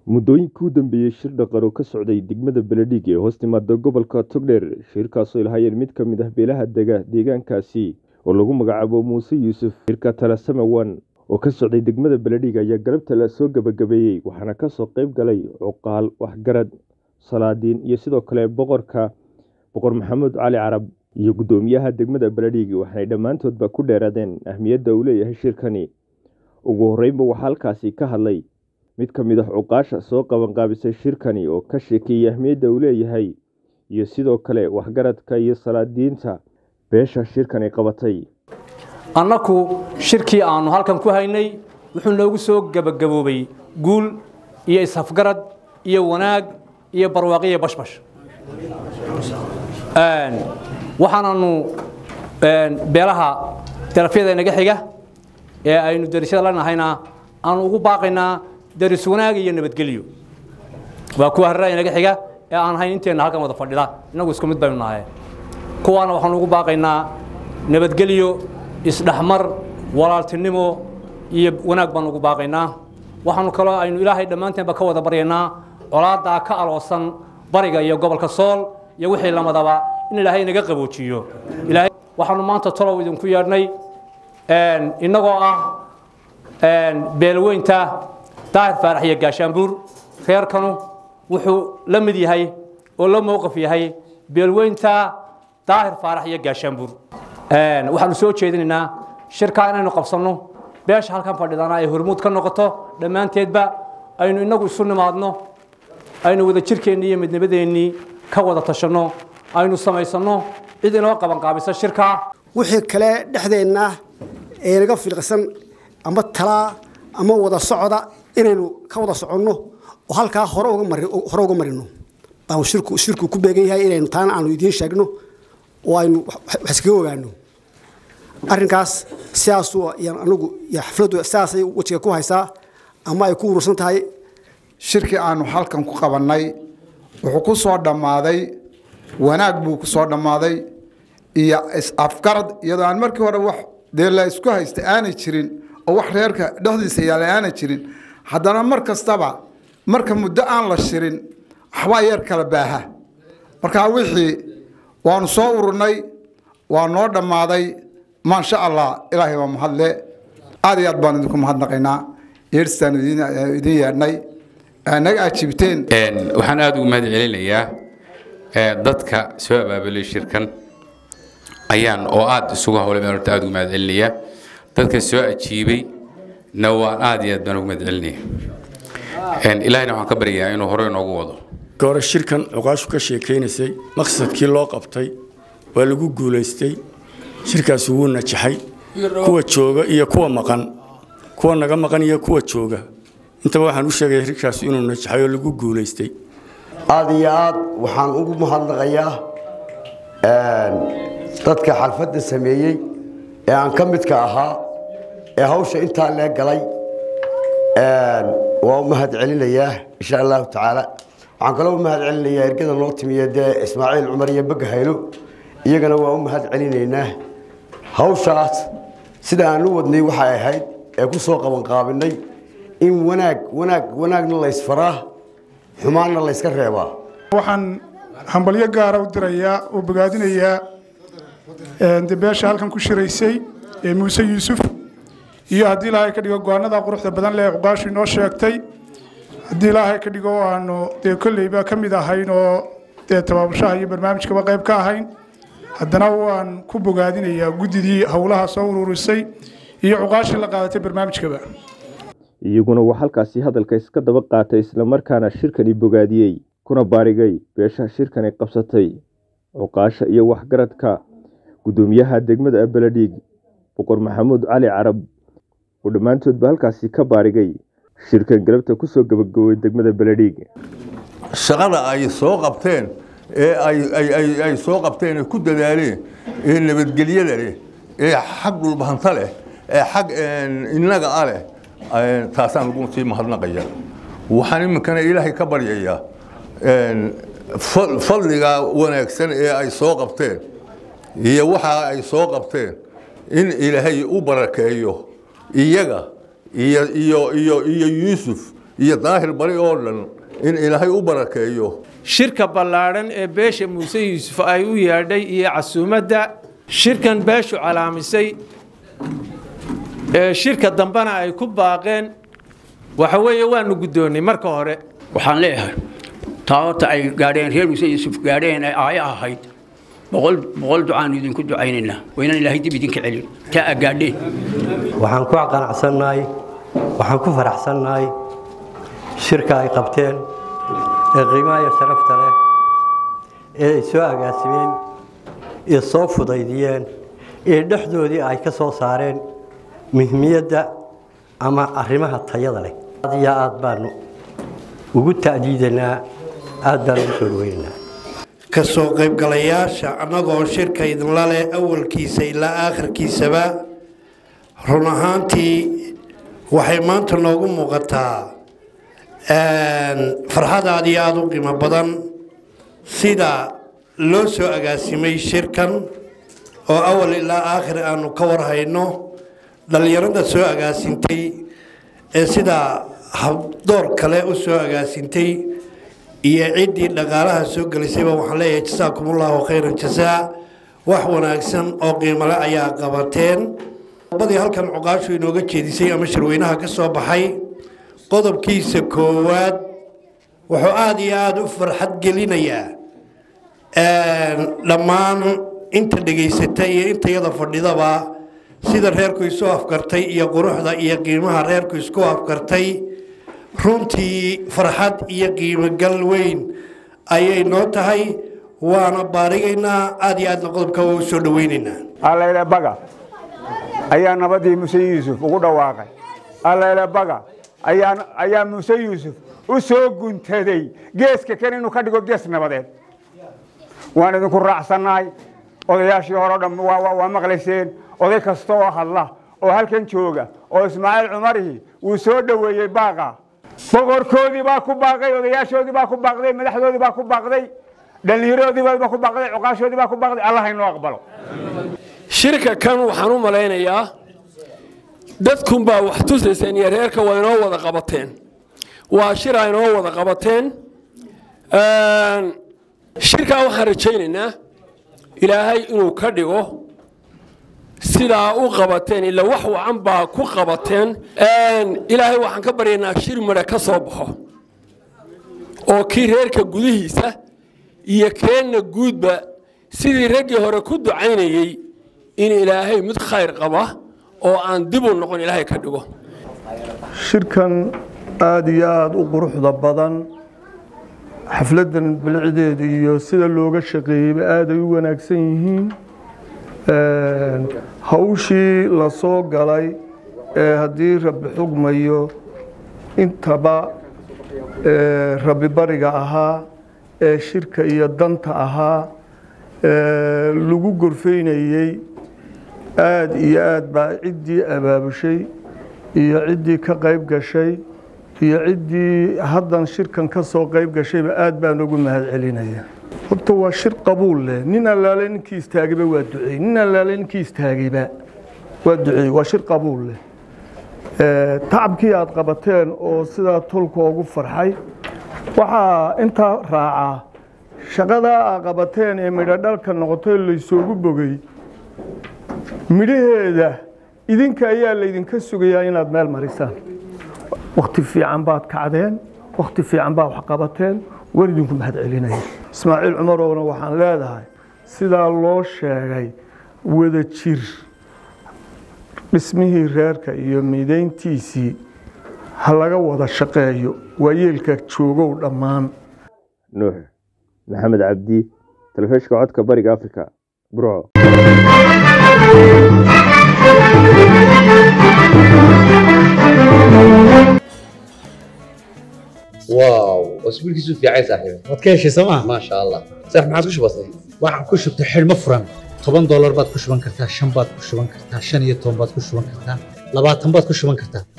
muddooyinkii u dambeeyey shir dhaqan oo ka socday degmada beledhig ee hoos timaada gobolka togdheer shirkaasoo ilahayeen mid ka mid ah beelaha dega deegaankaasi oo lagu magacaabo muuse yuusuf shirka talasamawan oo ka socday degmada beledhig ayaa galabta la soo gebagabeeyey waxaana kasoo qeyb galay cuqaal waxgarad salaadiin iyo sidoo kale boqorka boqor maxamuud cali carab iyo guddoomiyaha degmada beledhig waxaanay dhammaantoodba ku dheeraadeen ahmiyadda uu leeyahay shirkani ugu horreynba waxaa halkaasi ka hadlay mid ka mid ah cuqaasha soo qabanqaabisay shirkani oo ka sheekeeyey ahmiyadda uu leeyahay iyo sidoo kale waxgaradka iyo salaadiinta beesha shirkani qabatay annaku shirkii aannu halkan ku haynay wuxuu noogu soo gebagaboobay guul iyo ishafgarad iyo wanaag iyo barwaaqiyo bashbash waxaananu beelaha darafyada inaga xiga ee aynu darisyada la nahayna aanu ugu baaqaynaa daris wanaag iyo nabadgelyo waa kuwa harraa inaga xiga ee aan hayn inteenna halkan wada fadhida innagu isku mid baynu nahay kuwaana waxaanu ugu baaqaynaa nabadgelyo isdhexmar walaaltinimo iyo wanaag baanu ugu baaqaynaa waxaanu kaloo aynu ilaahay dhammaanteenba ka wada baryaynaa colaaddaa ka aloosan bariga iyo gobolka sool iyo wixii lamadaba in ilaahay inaga qaboojiyo ilaahay waxaanu maanta tolow idinku yeedhnay innagoo ah beelweynta daahir faarax iyo gaashaanbuur reerkanu wuxuu la mid yahay oo la mowqif yahay beelweynta daahir faarax iyo gaashaanbuur waxaanu soo jeedinaynaa shirkaa inaynu qabsanno beesha halkan fadhidana ay hormuud ka noqoto dhammaanteedba aynu inagu isu nimaadno aynu wada jirkeennii iyo midnimadeennii ka wada tashanno aynu samaysanno cid inoo qabanqaabisa shirkaa wixii kale dhexdeenna ee naga filqsan ama talaa ama wada socda inaynu ka wada soconno oo halkaa hore uga marino baanu shirku ku beegan yahay inaynu taana aanu idiin sheegno oo aynu wax iskaga ogaano arrinkaas sidaasu anigu iyo xafladdu sidaasay wejiga ku haysaa ama ay ku urursan tahay shirkii aanu halkan ku qabannay wuxuu ku soo dhammaaday wanaag buu ku soo dhammaaday iyo is-afgarad iyadoo aan markii hore wax dee la isku haysta aanay jirin oo wax reerka dhexdiisa yaala aanay jirin haddana mar kastaba marka muddo aan la shirin waxbaa yeer kala baaha markaa wixii waanu soo ururnay waa noo dhammaaday maasha allah ilaahay waa mahadle aad iyo aad baan idinku mahadnaqaynaa yeerstaan idin yeedhnay naga ajiibteen waxaan aada ugu mahad celinayaa dadka soo abaabulay shirkan ayaan oo aada isugu hawlay baan horta aada ugu mahad celinayaa dadka soo ajiibay na waan aada iyo aad baan ugu mahad celinaya ilaahayna waxaan ka baryayaa inuu hore inoogu wado hore shirkan cuqaashu ka sheekaynaysay maqsadkii loo qabtay waa lagu guulaystay shirkaasi wuu najaxay kuwa jooga iyo kuwa maqan kuwa naga maqan iyo kuwa jooga intaba waxaan u sheegaya shirkaasi inuu najaxay oo lagu guulaystay aad iyo aad waxaan ugu mahadnaqayaa dadka xalfadda sameeyey ee aan ka midka ahaa ee hawsha intaa lee galay waa u mahad celinayaa insha allahu tacaala waxaan kaloo u mahad celinayaa ergada noo timiya dee ismaaciil cumar iyo bagga haylo iyagana waa u mahad celinaynaa hawshaas sida aan u wadnay waxay ahayd ee ku soo qabanqaabinay in wanaag wanaag wanaagna laysfaraa xumaanna layska reebaa waxaan hambalyo gaara u dirayaa oo bogaadinayaa beesha halkan ku shiraysay ee muuse yuusuf iyo haddii ilaahay ka dhigo go-aanada quruxda badan leh cuqaashu inoo sheegtay haddii ilaahay ka dhigo aanu dee kolleyba ka mid ahayn oo dee tabaabushaha iyo barnaamijkaba qayb ka ahayn haddana waan ku bogaadinayaa guddidii howlaha soo ururisay iyo cuqaashii la qaadatay barnaamijkaba iyaguna waa halkaasi hadalka iska daba qaatay islamarkaana shirkani bogaadiyey kuna baarigay beesha shirkani qabsatay cuqaasha iyo waxgaradka guddoomiyaha degmada beledhig boqor maxamuud cali carab oo dhammaantoodba halkaasi ka baarigay shirkan galabta kusoo gabagaboway degmada beledhig shaqada ay soo qabteen ee ay soo qabteen ee ku dadaaleen ee nabadgelyada leh ee xag dhulbahanta leh ee xag innaga a leh taasaan ugu sii mahadnaqaya waxaan iminkana ilaahay ka baryayaa fadliga wanaagsan ee ay soo qabteen iyo waxa ay soo qabteen in ilaahay u barakeeyo iyaga iyo iyo iyo iyo yuusuf iyo daahir bari oo dhan in ilaahay u barakeeyo shirka ballaadhan ee beesha muuse yuusuf ay u yeedhay iyo casuumadda shirkan beeshu calaamisay ee shirka dambena ay ku baaqeen waxa weeye waanu guddoonnay marka hore waxaan leeyahay taa horta ay gaadheen reer muuse yuusuf gaadheen ee aayo ahayd boqol boqol ducaanu idinku ducaynaynaa waynaan ilaahay dib idinka celin taa aa gaadheen waxaan ku qanacsannahay waxaan ku faraxsannahay shirka ay qabteen ee qiimaha iyo sharafta leh ee ay soo agaasimeen ee soo fudaydiyeen ee dhexdoodii ay ka soo saareen muhiimiyadda ama arrimaha tayada leh aad iyo aad baanu ugu ta'diidanaa aad baan ugu soo dhaweynaynaa ka soo qaybgalayaasha annagoo shirka idinla leh awalkiisa ilaa aakhirkiisaba run ahaantii waxay maanta noogu muuqataa farxad aad iyo aada u qiimo badan sida loo soo agaasimay shirkan oo awal ilaa aakhir aanu ka warhayno dhallinyarada soo agaasintay ee sida habdoor kale u soo agaasintay iyo ciddii dhaqaalaha soo gelisayba waxaan leeyahay jasaakumullahu khayran jasaa wax wanaagsan oo qiimole ayaa qabateen badii halkan cuqaashu inooga jeedisay ama shirweynaha ka soo baxay qodobkiisa koowaad wuxuu aada iyo aada u farxad gelinayaa dhammaan inta dhegaysata iyo intayada fadhidaba sida reerku isu afkartay iyo quruxda iyo qiimaha reerku isku afkartay runtii farxad iyo qiimogal weyn ayay noo tahay waana baarigaynaa aada iyo aadna qodobka waa u soo dhaweynaynaa allayle baga ayaa nabadii muuse yuusuf ugu dhawaaqay allayle baga ayaa ayaa muuse yuusuf u soo guntaday geeska kan inuu ka dhigo gees nabadeed waan idinku raacsannahay odayaashii hore o dhan waa maqlayseen oday kasta oo hadla oo halkan jooga oo ismaaciil cumarihi wuu soo dhoweeyey baaqa boqorkoodii baa ku baaqay odayaashoodii baa ku baaqday madaxdoodii baa ku baaqday dhallinyaroodii baa ku baaqday cuqaashoodii baa ku baaqday allah inoo aqbalo shirka kan waxaan u malaynayaa dadkunbaa wax tusayseen iyo reerka waa inoo wada qabateen waa shir a inoo wada qabateen shirkaa waxaan rajaynaynaa ilaahay inuu ka dhigo sidaa u qabateen ila wax wacan baa ku qabateen ilaahay waxaan ka baryaynaa shir midha ka soo baxo oo kii reerka gudihiisa iyo keenna guudba sidii raggii hore ku ducaynayey in ilaahay mid khayr qaba oo aan dib u noqon ilaahay ka dhigo shirkan aada iyo aada u quruxda badan xafladdan bilicdeeda iyo sida looga shaqeeyeyba aaday u wanaagsan yihiin hawshii la soo galay ee haddii rabbi xugmayo intaba rabbi bariga ahaa ee shirka iyo danta ahaa lagu gorfaynayey aada iyo aad baa ciddii abaabushay iyo ciddii ka qayb gashay iyo ciddii haddan shirkan ka soo qayb gashayba aad baan ugu mahad celinaya horta waa shir qabuul leh nin allaale ninkii istaagayba waa duceey nin allaale ninkii istaagayba waa duceey waa shir qabuul leh tacabkii aad qabateen oo sidaa tolka ugu farxay waxaa intaa raacaa shaqadaa aad qabateen ee midho dhalka noqotay laysoogu bogay midhaheeda idinka ayaa laydinka sugayaa inaad meel marisaan wakti fiican baad kacdeen wakti fiican baad wax qabateen waan idinku mahad celinaya ismaaciil cumarowna waxaan leedahay sidaa loo sheegay wada jir dhismihii reerka iyo midayntiisii ha laga wada shaqeeyo waa yeelka joogow dhammaan nuux maxamed cabdi telefishka codka bariga africa burco واو اسبوعك في عايز صاحبي waad ka heshay sooma ما شاء الله صح ما عادش بسيط waxaan ku shubtay xidhmo furan toban doolar baad ku shuban kartaa shan baad ku shuban kartaa shan iyo toban baad ku shuban kartaa labaatan baad ku shuban kartaa